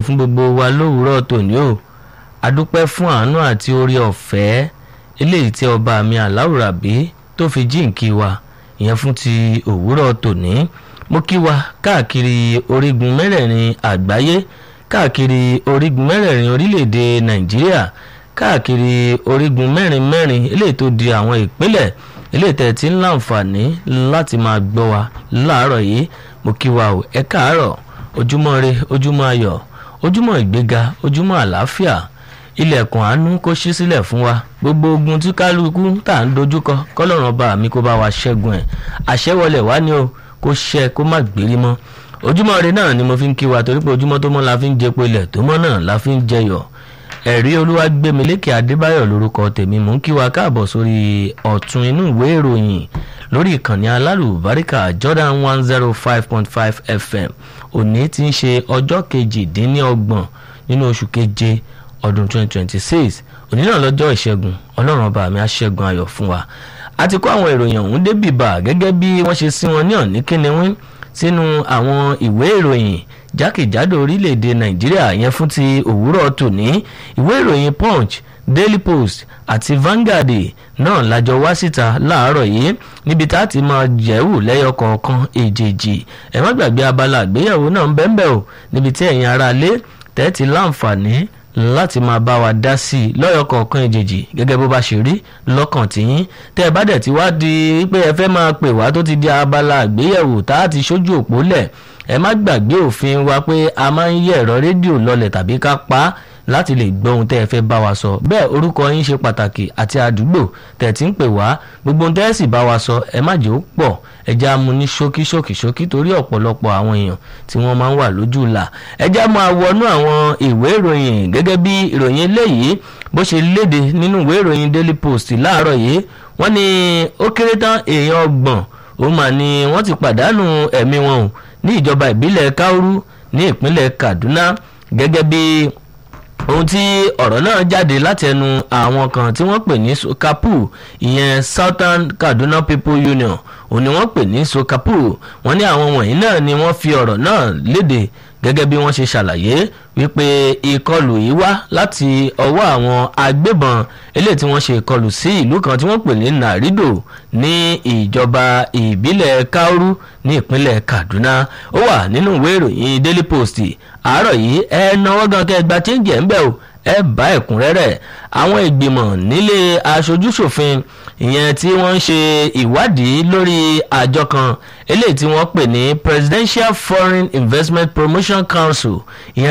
fún gbogbo wa lówùúrọ̀ tòní o adúpẹ́ fún àánú àti orí ọ̀fẹ́ eléyìí tí ọba mi aláwùrábí tó fi jíǹkí wa ìyẹn fún ti òwúrọ̀ tòní mo kí wa káàkiri orígun mẹ́rẹ̀ẹ̀rin àgbáyé káàkiri orígun mẹ́rẹ̀ẹ̀rin orílẹ̀-èdè nàìjíríà káàkiri orígun mẹ́rin mẹ́rin eléyìí tó di àwọn ìpínlẹ̀ eléyìí tẹ̀ tí ń láǹfààní láti máa gbọ́ wa láàárọ̀ yìí mo kí wa o ẹ káàárọ̀ ojúmọ́ re ojúmọ́ ayọ̀ ojúmọ́ ìgbéga ojúmọ́ àlàáfíà ilẹ̀kùn àánú kó ṣí sílẹ̀ fún wa gbogbo ogun tí kálukú tá à ń dojúkọ kọ́lọ́run ọba mi kó bá wa ṣẹ́gun ẹ̀ àṣẹwọlẹ̀ wá ní o kó ṣẹ kó má gbérí mọ́ ojúmọ́ re náà ni mo fi ń kí wa torí pé ojúmọ́ tó mọ́ la fi ń jẹpo ilẹ̀ tó mọ́ náà la fi ń jẹyọ̀ ẹ̀rí olúwàgbẹ̀mílẹ́kẹ̀ adébáyọ̀ lórúkọ tèmi mò ń kí wa káàbọ̀ sórí ọ̀tún inú ìwé ìròyìn lórí ìkànnì alálùbáríkà jordan one zero five point five fm òní ti ń ṣe ọjọ́ kejìdínlọ́gbọ̀n nínú oṣù keje ọdún 2026 òní náà lọ́jọ́ ìṣẹ́gun ọlọ́run ọba mi á ṣẹ́gun ayọ̀ fún wa a ti kó àwọn ìròyìn ọ̀hún débì bá gẹ́gẹ́ bí wọ́n ṣe sí wọn ní ọ̀ní kíniwín sínú àwọn ìwé ìròyìn jákèjádò orílẹ̀-èdè nàìjíríà yẹn fún ti òwúrọ̀ tòní ìwé ìròyìn punch daily post àti vanguard náà lájọ wá síta láàárọ̀ yìí níbi tá a ti máa jẹ́wò lẹ́yọ kọ̀ọ̀kan èjèèjì ẹ má gbàgbé abala àgbéyẹ̀wò náà ń bẹ́ẹ̀ bẹ́ẹ̀ o níbi tí ẹ̀yin ará lé tẹ́tí láǹfààní láti máa bá wa dá sí i lọ́yọ̀ kọ̀ọ̀kan ìjèjì gẹ́gẹ́ bó bá ṣe rí lọ́kàn tìyín tẹ́ ẹ bá dẹ̀ ti wá di pé ẹ fẹ́ máa pè wá tó ti di abala àgbéyẹ̀wò tá a ti ṣojú òpó lẹ̀ ẹ má gbàgbé òfin wa pé a máa ń yẹ ẹ̀rọ rédíò lọlẹ̀ tàbí ká pa á láti lè gbọ́ ohun tẹ́ ẹ fẹ́ bá wa sọ bẹ́ẹ̀ orúkọ yín ṣe pàtàkì àti àdúgbò tẹ̀ tí ń pè wá gbogbo ohun tẹ́ ẹ sì bá wa sọ ẹ má jẹ́ ó pọ̀ ẹ já mu ní ṣókí ṣókí ṣókí torí ọ̀pọ̀lọpọ̀ àwọn èèyàn tí wọ́n máa ń wà lójú ìlà ẹ já máa wọnú àwọn ìwé ìròyìn gẹ́gẹ́ bí ìròyìn eléyìí bó ṣe léde nínú ìwé ìròyìn daily post láàárọ̀ yìí wọ́n ní ó kéré tán èèyàn ọgbọ̀n ó mà ní wọ́n ti pàdánù ẹ̀mí wọn o ní ìjọba ìbílẹ̀ kauru ní ìpínlẹ̀ kaduna gẹ́gẹ́ bí ohun tí ọ̀rọ̀ náà jáde láti ẹnu àwọn kan tí wọ́n pè ní sokapu ìyẹn southern kaduna people union òun ni wọ́n pè ní sokapu wọ́n ní àwọn wọ̀nyí náà ni wọ́n fi ọ̀rọ̀ náà léde gẹ́gẹ́ bí wọ́n ṣe ṣàlàyé wípé ìkọlù yìí wá láti ọwọ́ àwọn agbébọn eléyìí tí wọ́n ṣe ìkọlù sí ìlú kan tí wọ́n pè ní narido ní ìjọba ìbílẹ̀ kauru ní ìpínlẹ̀ kaduna ó wà nínú ìwé ìròyìn daily post àárọ̀ yìí ẹ náwó gan kẹ́ ẹ gba chéńjì ẹ̀ ń bẹ̀ o ẹ bá ẹ̀kúnrẹ́rẹ́ àwọn ìgbìmọ̀ nílé aṣojúṣòfin ìyẹn tí wọ́n ń ṣe ìwádìí lórí àjọ kan eléyìí tí wọ́n pè ní presidential foreign investment promotion council ìyẹn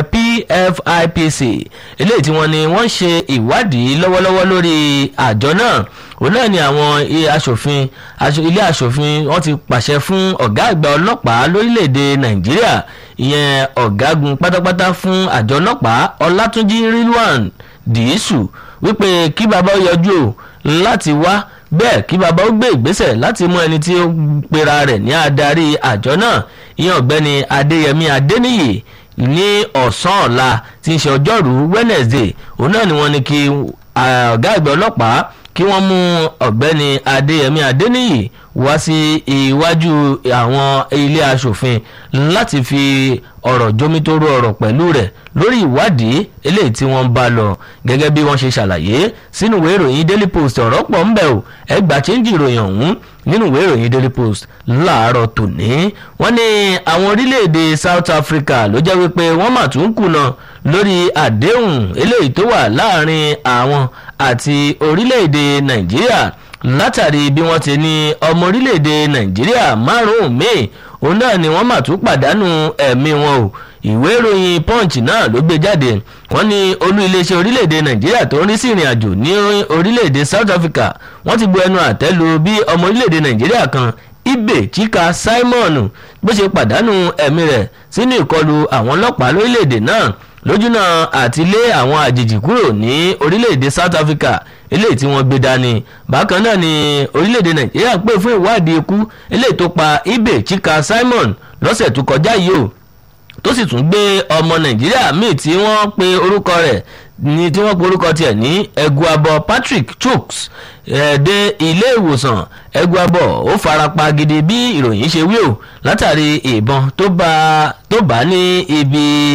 pfipc eléyìí tí wọ́n ní wọ́n ṣe ìwádìí lọ́wọ́lọ́wọ́ lórí àjọ náà òun náà ni àwọn aṣòfin ilé aṣòfin wọ́n ti pàṣẹ fún ọ̀gá àgbà ọlọ́pàá lórílẹ̀‐èdè nàìjíríà ìyẹn ọ̀gágun pátápátá fún àjọ ọlọ́pàá ọlátúnjí rilwan dìísù wípé kí bàbá ó yọjú o láti wá bẹ́ẹ̀ kí bàbá ó gbé ìgbésẹ̀ láti mú ẹni tí ó pera rẹ̀ ní adarí àjọ náà ìyẹn ọ̀gbẹ́ni adéyẹmí adéníyì ní ọ̀sán ọ̀la tí ń ṣe ọjọ́rú wednesday òun náà ni wọ́n ní kí ọ̀gá àgbà ọlọ́pàá kí wọ́n mú ọ̀gbẹ́ni adéyẹmí adéníyì wá sí iwájú àwọn ilé asòfin láti fi ọ̀rọ̀ jomitoro ọ̀rọ̀ pẹ̀lú rẹ̀ lórí ìwádìí eléyìí tí wọ́n bá lọ gẹ́gẹ́ bí wọ́n ṣe ṣàlàyé sínú ìwé ìròyìn daily post ọ̀rọ̀ pọ̀ ń bẹ̀ o ẹgbàá chẹ́ńjì ìròyìn ọ̀hún nínú ìwé ìròyìn daily post láàárọ̀ tòní wọ́n ní àwọn orílẹ̀-èdè south africa ló jẹ́ wípé wọ́n mà tún kùnà lórí àdéhùn eléyìí tó wà láàrin àwọn àti orílẹ̀-èdè nàìjíríà látàrí bí wọ́n ti ní ọmọ orílẹ̀-èdè nàìjíríà márùn-ún míì òun náà ni wọ́n mà tún pàdánù ẹ̀mí wọn o ìwé ìròyìn punch náà ló gbé jáde wọ́n ní olú iléeṣẹ́ orílẹ̀-èdè nàìjíríà tó ń rí sí ìrìn àjò ní orílẹ̀-èdè south africa wọ́n ti bu ẹnu àtẹ́ lu bí ọmọ orílẹ̀-èdè nàìjíríà kan ibe chika simon bó ṣe pàdánù ẹ̀mí rẹ̀ sínú ìkọlù àwọn ọlọ́pàá lórílẹ̀-èdè náà lójúnà àti lé àwọn àjèjì kúrò ní orílẹ̀-èdè south africa eléyìí tí wọ́n gbé dání bákan náà ni orílẹ̀-èdè nàìjíríà pè fún ìwádìí ikú eléyìí tó pa ibe chika simon lọ́sẹ̀ tó kọjá yìí o tó sì tún gbé ọmọ nàìjíríà míì tí wọ́n pe orúkọ rẹ̀ ní tí wọ́n pe orúkọ tiẹ̀ ní ẹguabọ patrick chooks ẹ̀ dé ilé ìwòsàn ẹguabọ ó farapa gidi bí ìròyìn ṣe wí o látàrí ìbọn tó bá tó bá ní ibi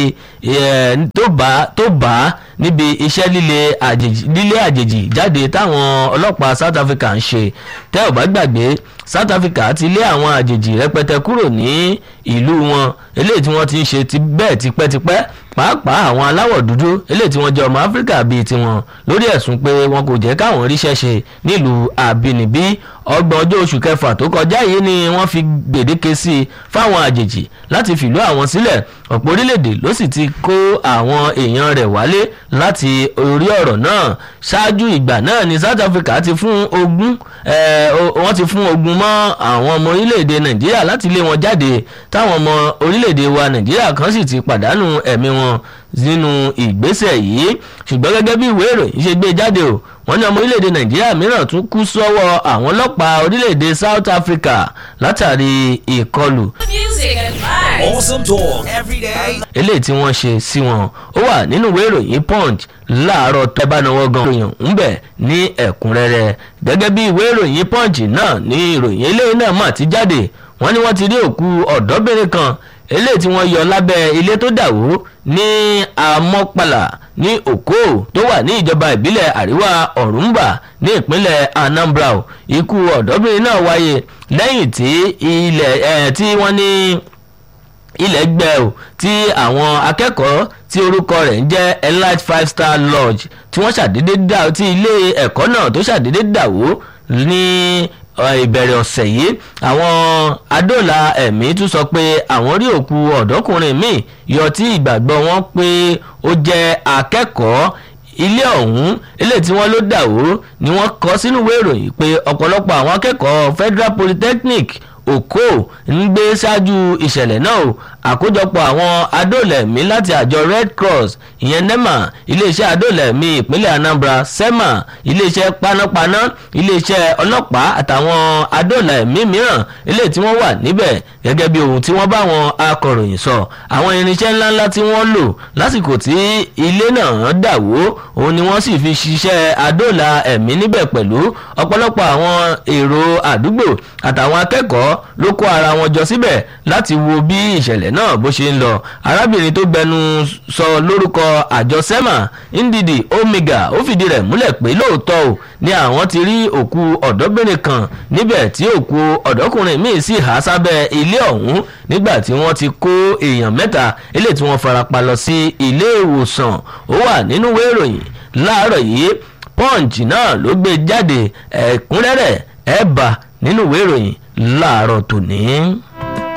tó bá tó bá níbi iṣẹ́ líle àjèjì lílé àjèjì jáde táwọn ọlọ́pàá South Africa ń ṣe tẹ́ ò bá gbàgbé South Africa ti lé àwọn àjèjì rẹpẹtẹ kúrò ní ìlú wọn eléyìí tí wọ́n ti ń ṣe ti bẹ́ẹ̀ tipẹ́tipẹ́ pàápàá àwọn aláwọ̀ dúdú eléyìí tí wọ́n jẹ́ ọmọ Áfíríkà bíi tiwọn lórí ẹ̀sùn pé wọn kò jẹ́ káwọn ríṣẹ́ ṣe nílùú àbínibí ọgbọ̀n ọjọ́ oṣù kẹfà tó kọjá yìí ni wọ́n fi gbèdéke sí i fáwọn àjèjì láti fìlú àwọn sílẹ̀ ọ̀pọ̀ orílẹ̀-èdè ló sì ti kó àwọn èèyàn rẹ̀ wálé láti orí ọ̀rọ̀ náà ṣáájú ìgbà náà ni South Africa ti fún ogun wọ́n ti fún ogun mọ́ àwọn ọmọ orílẹ̀-èdè Nàìjíríà láti lé wọn jáde táwọn ọmọ orílẹ̀-èdè wa Nàìjíríà kan sì ti pàdánù ẹ̀mí wọn nínú ìgbésẹ̀ yìí ṣùgbọ́n gẹ́gẹ́ bí ìwé ìròyìn ṣe gbé jáde o wọ́n ní ọmọ orílẹ̀-èdè nàìjíríà mìíràn tún kú sọ́wọ́ àwọn ọlọ́pàá orílẹ̀-èdè south africa látàrí ìkọlù. Music and vibes. Awesome talk every day. eléyìí tí wọ́n ṣe sí wọn ó wà nínú ìwé ìròyìn punch láàárọ̀ tó bá náwó gan ìròyìn ń bẹ ní ẹ̀kúnrẹ́rẹ́ gẹ́gẹ́ bí ìwé ìròyìn punch náà ní ìròyìn eléyìí náà mà ti jáde wọ́n ní wọ́n ti rí òkú ọ̀dọ́bìnrin kan eléyìí tí wọ́n yọ lábẹ́ ilé tó dà wó ní amọ́pàlà ní òkó tó wà ní ìjọba ìbílẹ̀ àríwá ọ̀rúnbà ní ìpínlẹ̀ anambra ikú ọ̀dọ́bìnrin náà wáyé lẹ́yìn tí ilẹ̀ ẹ̀ tí wọ́n ní ilẹ̀ gbẹ́ ò tí àwọn akẹ́kọ̀ọ́ tí orúkọ rẹ̀ ń jẹ́ elite five star lodge tí wọ́n ṣàdédé dà tí ilé ẹ̀kọ́ náà tó ṣàdédé dà wó ní ìbẹ̀rẹ̀ ọ̀sẹ̀ yìí àwọn adóòlà ẹ̀mí tún sọ pé àwọn rí òkú ọ̀dọ́kùnrin míì yọ tí ìgbàgbọ́ wọn pé ó jẹ́ akẹ́kọ̀ọ́ ilé ọ̀hún ilé tí wọ́n ló dà wó ni wọ́n kọ sínú ìwé ìròyìn pé ọ̀pọ̀lọpọ̀ àwọn akẹ́kọ̀ọ́ Federal Polytechnic Oko ń gbé ṣáájú ìṣẹ̀lẹ̀ náà o àkójọpọ̀ àwọn adóòlẹ̀mí láti àjọ Red Cross ìyẹn NEMA iléeṣẹ́ adóòlẹ̀mí ìpínlẹ̀ Anambra SEMA iléeṣẹ́ panápaná iléeṣẹ́ ọlọ́pàá àtàwọn adóòlẹ̀mí mìíràn ilé tí wọ́n wà níbẹ̀ gẹ́gẹ́ bí ohun tí wọ́n bá wọn akọ̀ròyìn sọ àwọn irinṣẹ́ ńláńlá tí wọ́n lò lásìkò tí ilé náà dà wó òun ni wọ́n sì fi ṣiṣẹ́ adóòlà ẹ̀mí níbẹ̀ pẹ̀lú ọ̀pọ̀lọpọ̀ àwọn èrò àdúgbò àtàwọn akẹ́kọ̀ọ́ ló kó ara wọn jọ síbẹ̀ láti wo bí ìṣẹ̀lẹ̀ náà bó ṣe ń lọ arábìnrin tó gbẹnu sọ lórúkọ àjọ sema ndidi omega ó fìdí rẹ̀ múlẹ̀ pé lóòótọ́ o ni àwọn ti rí òkú ọ̀dọ́bìnrin kan níbẹ̀ tí òkú ọ̀dọ́kùnrin míì sì há sábẹ́ ilé ọ̀hún nígbà tí wọ́n ti kó èèyàn mẹ́ta eléyìí tí wọ́n farapa lọ sí ilé ìwòsàn ó wà nínú ìwé ìròyìn láàárọ̀ yìí punch náà ló gbé jáde ẹ̀kúnrẹ́rẹ́ ẹ̀ bá nínú ìwé ìròyìn láàárọ̀ tòní.